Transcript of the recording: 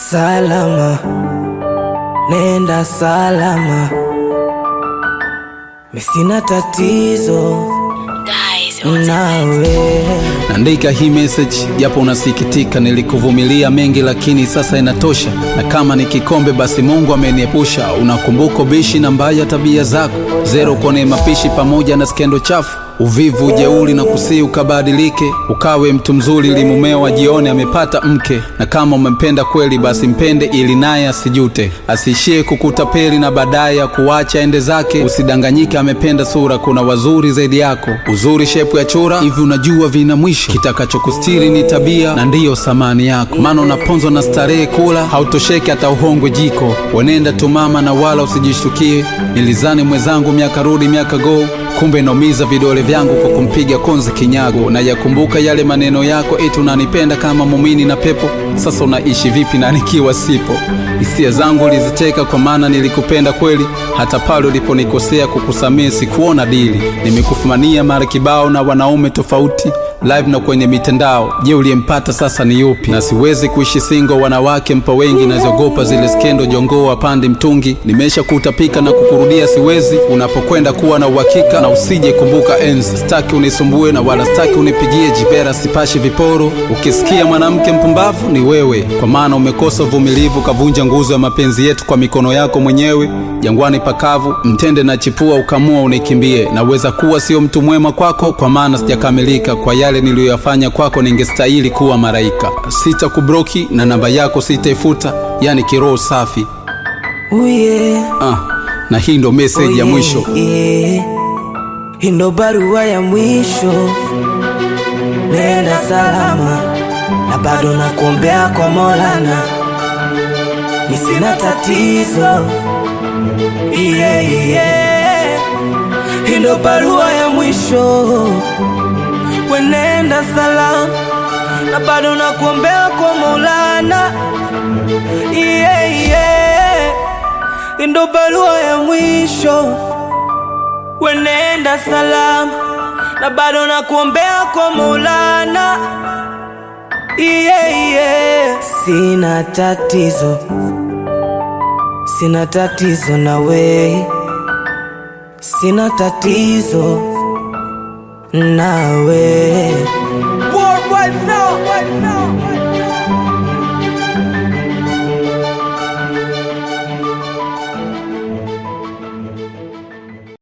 salama, nenda salama, misina tatizo nawe. Naandika hii message japo unasikitika, nilikuvumilia mengi lakini sasa inatosha, na kama ni kikombe basi Mungu ameniepusha. Unakumbuka bishi na mbaya tabia zako, zero kwenye mapishi pamoja na skendo chafu, uvivu, ujeuri na kusii ukabadilike, ukawe mtu mzuri ili mumeo ajione amepata mke, na kama umempenda kweli basi mpende ili naye asijute, asiishie kukutapeli na baadaye akuacha ende zake. Usidanganyike amependa sura, kuna wazuri zaidi yako. Uzuri shepu ya chura hivi, unajua vina mwisho. Kitakachokustiri ni tabia na ndiyo samani yako, maana unaponzwa na starehe kula, hautosheki hata uhongwe jiko. Wenenda tu mama na wala usijishtukie, nilizani mwenzangu miaka rudi miaka go kumbe naumiza vidole vyangu kwa kumpiga konzi kinyago. Na yakumbuka yale maneno yako, eti unanipenda kama mumini na pepo. Sasa unaishi vipi na nikiwa sipo? Hisia zangu uliziteka, kwa maana nilikupenda kweli, hata pale uliponikosea. Kukusamehe sikuona dili, nimekufumania mara kibao na wanaume tofauti live na kwenye mitandao. Je, uliyempata sasa ni yupi? Na siwezi kuishi singo, wanawake mpa wengi, naziogopa zile skendo, jongoo apande mtungi. Nimesha kutapika na kukurudia siwezi, unapokwenda kuwa na uhakika na usije kumbuka enzi. Staki unisumbue na wala staki unipigie jibera, sipashi viporo. Ukisikia mwanamke mpumbavu ni wewe, kwa maana umekosa uvumilivu, kavunja nguzo ya mapenzi yetu kwa mikono yako mwenyewe. Jangwani pakavu, mtende na chipua, ukamua unikimbie. Naweza kuwa sio mtu mwema kwako, kwa maana sijakamilika kwa yale niliyoyafanya kwako, ningestahili kuwa maraika. Sitakubroki na namba yako sitaifuta, yani kiroho safi. Uye, Ah, na hii ndo message ya mwisho. Hii ndo barua ya mwisho, nenda salama, na bado nakuombea kwa Maulana, mi sina tatizo. Yeah, yeah. Hii ndo barua ya mwisho, wenenda salama, na bado nakuombea kwa Maulana. Yeah, yeah. Hii ndo barua ya mwisho, wenenda salama, na bado nakuombea kwa Maulana. Yeah, yeah. Sina tatizo, sina tatizo nawe, sina tatizo nawe. Worldwide sound, worldwide sound.